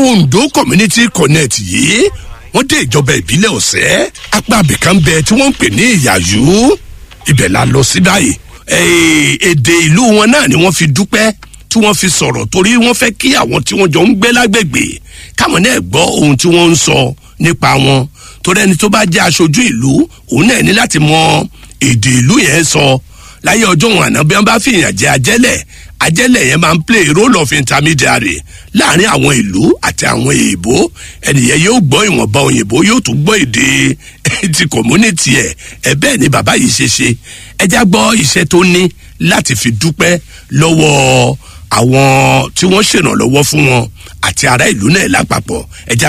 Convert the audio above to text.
ondo community connect yìí wọ́n dé ìjọba ìbílẹ̀ ọ̀sẹ́ apá abìkan bẹ tí wọ́n ń pè ní ìyàyú ibẹ̀ la lọ sí báyìí Eh, èdè ìlú wọn náà ni wọ́n fi dúpẹ́ tí wọ́n fi sọ̀rọ̀ torí wọ́n fẹ́ kí àwọn tí wọ́n jọ ń gbé lágbègbè káwọn náà gbọ́ ohun tí wọ́n ń sọ nípa wọn torí ẹni tó bá jẹ́ aṣojú ìlú òun náà ní láti mọ èdè ìlú yẹn sọ láyé ọjọ́ wọn àná bí wọ́n bá fìyàn jẹ ajẹ́lẹ̀ ajẹ́lẹ̀ yẹn máa ń play role of intermediary láàrin àwọn ìlú àti àwọn èèbó ẹnìyẹn yóò gbọ́ ìwọ̀nba òyìnbó yóò tún gbọ́ èdè ti community ẹ̀ ẹ̀ bẹ́ẹ̀ ni bàbá yìí ṣe ṣe ẹjá gbọ́ iṣẹ́ tó ní láti fi dúpẹ́ lọ́wọ́ àwọn tí wọ́n ṣèrànlọ́wọ́ fún wọn àti ará ìlú náà lápapọ̀ ẹjá